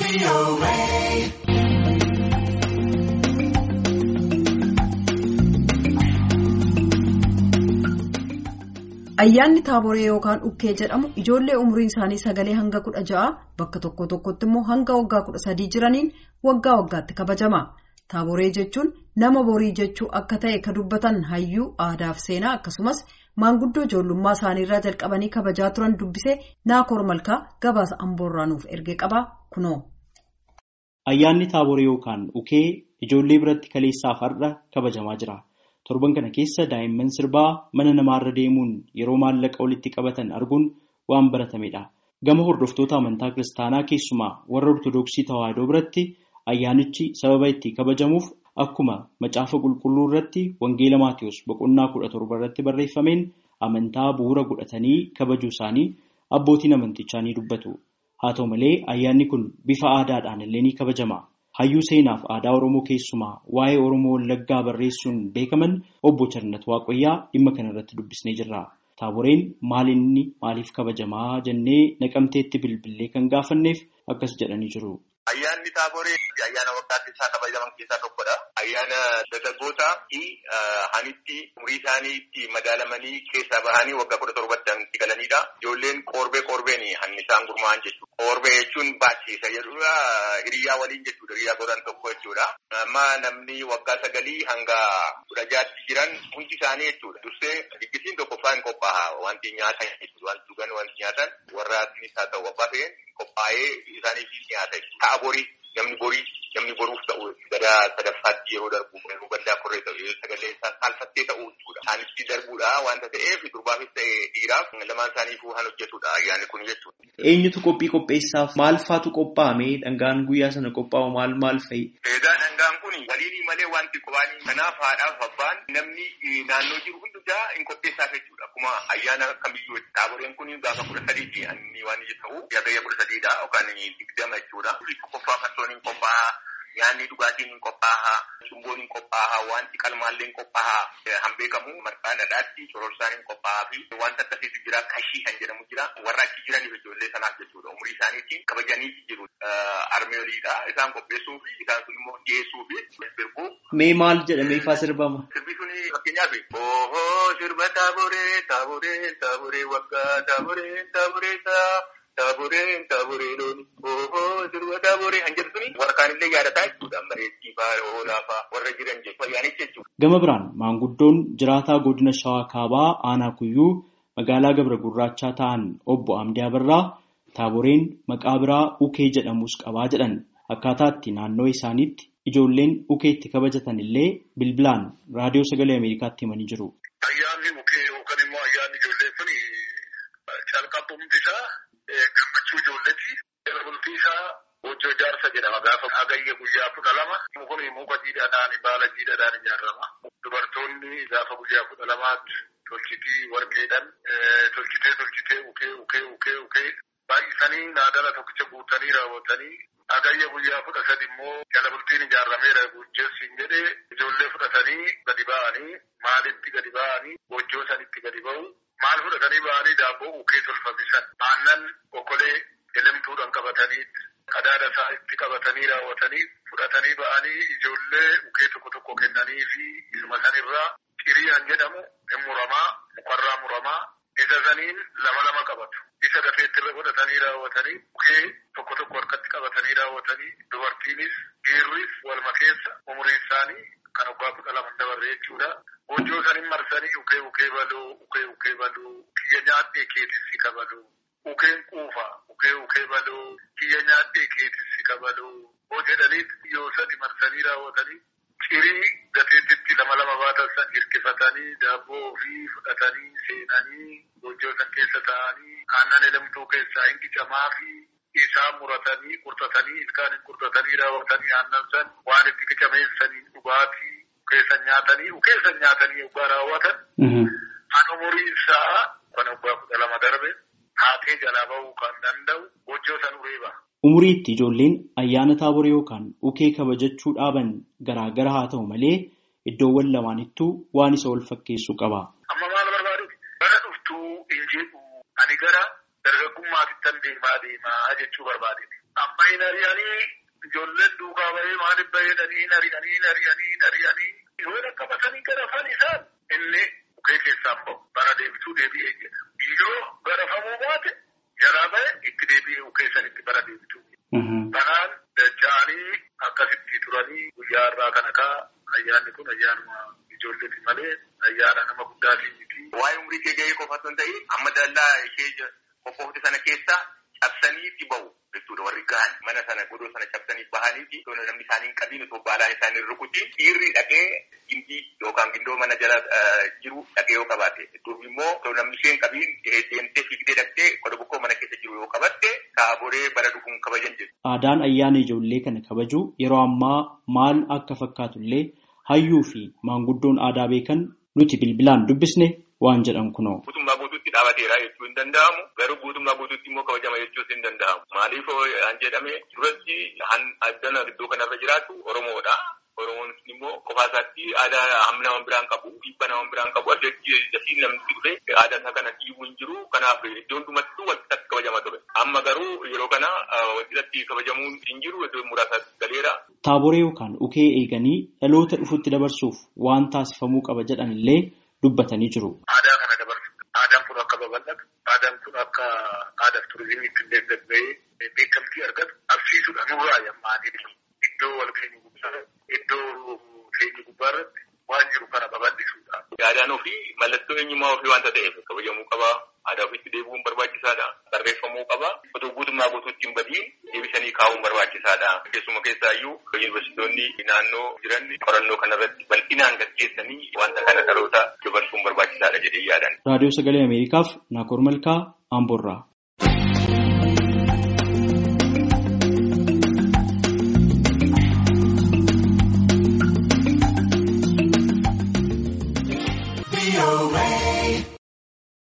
Ayyaanni taaboree yookaan ukkee jedhamu ijoollee umriin isaanii sagalee hanga kudha ja'a bakka tokko tokkotti immoo hanga waggaa kudha sadii jiraniin waggaa waggaatti kabajama. Taaboree jechuun nama borii jechuu akka ta'e ka dubbatan hayyuu aadaa fi seenaa akkasumas maanguddoo ijoollummaa isaaniirraa jalqabanii kabajaa turan dubbisee naakoor malkaa gabaasa amboorraa nuuf ergee qaba kunoo. Ayyaanni taaboree yookaan ukee ijoollee biratti kaleessaaf har'a kabajamaa jira. Torban kana keessa daa'imman sirbaa mana namaarra deemuun yeroo maallaqa walitti qabatan arguun waan baratamedha. Gama hordoftoota amantaa kiristaanaa keessumaa warra Ortoodooksii Tawaahidoo biratti ayyaanichi sababa itti kabajamuuf akkuma macaafa qulqulluu irratti Wangeela Maatiyus boqonnaa kudha torba irratti barreeffameen amantaa bu'uura godhatanii kabajuu isaanii abbootiin amantichaa ni dubbatu. Haa ta'u malee ayyaanni kun bifa aadaadhaan illee ni kabajama. Hayyuu seenaaf aadaa Oromoo keessumaa waa'ee Oromoo Wallaggaa barreessuun beekaman obbo Charnat Waaqoyyaa dhimma kanarratti dubbisnee jirra. Taaboreen maalinni maaliif kabajamaa jennee naqamteetti bilbilee kan gaafanneef akkas jedhanii jiru. Ayyaanni taaboree ayyaana waggaatti isaa kabajaman keessaa tokkodha. Ayyaana dargaggootaa fi hanitti umurii isaanii itti madaalamanii keessaa bahanii waggaa kudha torbatti itti galanidha. Ijoolleen qorbee qorbeen hanni isaan gurmaa'an jechuudha. Qorbee jechuun baachisa jechuudha. Hiriyaa waliin jechuudha. Hiriyaa godhan tokko jechuudha. Amma namni waggaa sagalii hanga kudha jaatti jiran hundi isaanii jechuudha. Dursee diggisiin tokkoffaa hin qophaa'a. Wanti nyaatan jechuudha. Wanti dhugan wanti nyaatan warra asinis haa ta'u abbaa ta'een qophaa'ee isaaniif nyaata. Ta'a borii namni borii namni boruuf ta'u gadaa sadaffaatti yeroo darbu yeroo gaddaa korree ta'u sagalee isaa saalfattee ta'u jechuudha. Isaanitti darbuudha wanta ta'eef durbaafis ta'e dhiiraaf lamaan isaaniifuu kan hojjetudha ayyaanni kun jechuudha. Eenyutu qophii qopheessaaf maal faatu qophaa'ame dhangaan guyyaa sana qophaa'u maal maal fa'i? Egaa dhangaan kun waliin malee wanti qophaa'anii kanaaf haadhaaf abbaan namni naannoo jiru hundumaa hin qopheessaaf jechuudha. Akkuma ayyaana kamiyyuu taaboreen kun gaafa kudha sadiiti inni waan ta'u yagayya kudha sadiidha yookaan digdama jechuudha. Qophaa farsooniin qophaa'a. Nyaanni dhugaatiin hin qophaa'a. Cumboon hin qophaa'a. Wanti qalmaallee hin qophaa'a. Han beekamu marqaa dhadhaatti shororsaan hin qophaa'a fi wanta akkasiitu jira. Kashii kan jedhamu jira. Warra achi jiraniif ijoollee sanaaf jechuudha. Umurii isaaniitiin kabajanii jiru. Armeeliidha. Isaan qopheessuu fi isaan sun immoo dhiyeessuu fi sirbuu. Mee maal jedhamee faa sirbama? Sirbi suni fakkeenyaaf. Ooo sirba taaboree taaboree taaboree waggaa taaboree taaboree taa. Taaboreen taaboree looni ooo sirba taaboree kan jedhu suni warra kaanillee yaadataa jechuudha. Bareeddii fa'aa oolaa fa'aa warra jiran jechuudha. Ayyaanicha jechuudha. Gama biraan maanguddoon jiraataa godina Shawaa Kaabaa Aanaa Kuyyuu magaalaa Gabra Gurraachaa ta'an obbo Amdii Abarraa taaboreen maqaa biraa ukee jedhamus qabaa jedhan akkaataa itti naannoo isaaniitti ijoolleen ukee itti kabajatan illee bilbilaan raadiyoo sagalee Ameerikaatti himanii jiru. Ayyaanni ukee yookaan immoo ayyaanni ijoollee kun calqabumti isaa gammachuu ijoolleeti. Bultii isaa hojii ijaarsa jedhama gaafa hagayya guyyaa kudha lama. Kun muka jiidhaadhaan baala jiidhaadhaan ijaarama. Dubartoonni gaafa guyyaa kudha lamaatti tolchitii warqeedhaan tolchitee tolchitee ukee ukee ukee ukee baay'isanii naadala tokkicha guutanii raawwatanii hagayya guyyaa kudha sadi immoo jala bultiin ijaarameera gujjeessiin jedhee ijoollee fudhatanii gadi ba'anii maalitti gadi ba'anii hojjoo sanitti gadi ba'u. Maal fudhatanii ba'anii daabboo ukee tolfamisan aannan okolee elemtuudhaan qabatanii qadaada isaa itti qabatanii raawwatanii fudhatanii ba'anii ijoollee ukee tokko tokko kennanii fi isuma sanirraa xiriyaan jedhamu hin muramaa mukarraa muramaa isa saniin lama lama qabatu. Isa gafeettirra godhatanii raawwatanii ukee tokko tokko harkatti qabatanii raawwatanii dubartiinis dhiirris walma keessa umurii isaanii kan waggaa kudha lama dabarre jechuudha. Hojjoo sanin marsanii ukee ukee baluu ukee ukee baluu kiyya nyaadhee keetissi kabaluu ukeen quufa ukee ukee baluu kiyya nyaadhee keetissi kabaluu hoo jedhaniit yoo sadi marsanii raawwatanii cirii gateettitti lama lama baatan san hirkifatanii daabboo ofii fudhatanii seenanii hojjoo san keessa taa'anii aannan elemtuu keessaa hin qicamaa fi isaa muratanii qurxatanii ilkaan hin qurxatanii raawwatanii aannan san waan itti qicameessanii dhugaatii ukeessan nyaatanii ukeessan nyaatanii yoggaa raawwatan kan umurii isaa kan waggaa kudha lama darbe haatee jalaa bahuu kan danda'u hojjoo san uree ba'a. Umuriitti ijoolleen ayyaana taaboree yookaan ukee kabajachuu dhaaban garaa gara haa ta'u malee iddoowwan lamaanittuu waan isa wal fakkeessu qaba. Amma maal barbaadu? Bara dhuftuu hin jedhu ani gara dargaggummaatittan deemaa deemaa jechuu barbaade. Amma hin ari'anii ijoolleen duukaa bahee maaliif bahee hin ari'anii hin ari'anii hin ari'anii yoo qabatanii garafan isaan inni ukee keessaan bahu bara deebituu deebi'ee jedha. Yoo garafamuu baate jalaa bahe itti deebi'ee ukee sanitti bara deebituu. Kanaan dacha'anii akkasitti turanii guyyaa irraa kana kaa ayyaanni kun ayyaanuma ijoolleeti malee ayyaana nama guddaatii miti. Waa'ee umurii kee gahee qofa osoo hin ta'in amma dallaa ishee qophoofte sana keessa cabsanii itti bahu jechuudha warri gahan mana sana godoo sana cabsanii bahanii fi namni isaanii hin qabiin osoo baalaan isaanii rukutiin dhiirri dhaqee gindii yookaan gindoo mana jala jiru dhaqee yoo qabaate duubi immoo osoo namni ishee hin qabiin deemtee fiigdee dhaqxee qoda bokkoo mana keessa jiru yoo qabatte taaboree bara dhufuun kabajan jedhu. Aadaan ayyaana ijoollee kana kabajuu yeroo ammaa maal akka fakkaatullee hayyuu fi maanguddoon aadaa beekan nuti bilbilaan dubbisne waan jedhan kunoo. Guutummaa guutuutti dhaabateera jechuu hin danda'amu. Garuu guutummaa guutuutti immoo kabajama jechuus hin danda'amu. Maaliif an jedhame duratti addana iddoo kanarra jiraatu Oromoodha. Oromoon immoo qofaa isaatti aadaa hamma nama biraan qabu, dhiibba nama biraan qabu, addatti dasiin namni dhufe aadaa isaa kana dhiibuu hin jiru. Kanaaf iddoo hundumattuu walqixatti kabajama ture. Amma garuu yeroo kana walqixatti kabajamuun hin jiru iddoo muraasaatti galeera. Taaboree yookaan ukee eeganii dhaloota dhufutti dabarsuuf waan taasifamuu qaba jedhan illee dubbatanii jiru. Aadaa kana dabarsu. Aadaan kun akka babal'atu, aadaan kun akka aadaa turizimiitti illee gabba'ee beekamtii argatu agarsiisudha. Nurraa yammaanii iddoo walgahii guddaa iddoo keenya gubbaa irratti waan jiru kana babal'isuudha. Aadaan ofii mallattoo eenyummaa ofii waanta ta'eef kabajamuu qaba. Aadaa ofiitti deebi'uun barbaachisaadha. Barreeffamuu qaba. Otoo guutummaa guutuutti hin badiin deebisanii kaa'uun barbaachisaadha. Keessuma keessaayyuu yuunivarsiitonni naannoo jiran qorannoo kanarratti bal'inaan gaggeessanii wanta kana dhaloota dabarsuun barbaachisaadha jedhee yaadan. Raadiyoo Sagalee Ameerikaaf Naakoor Malkaa Amboorraa.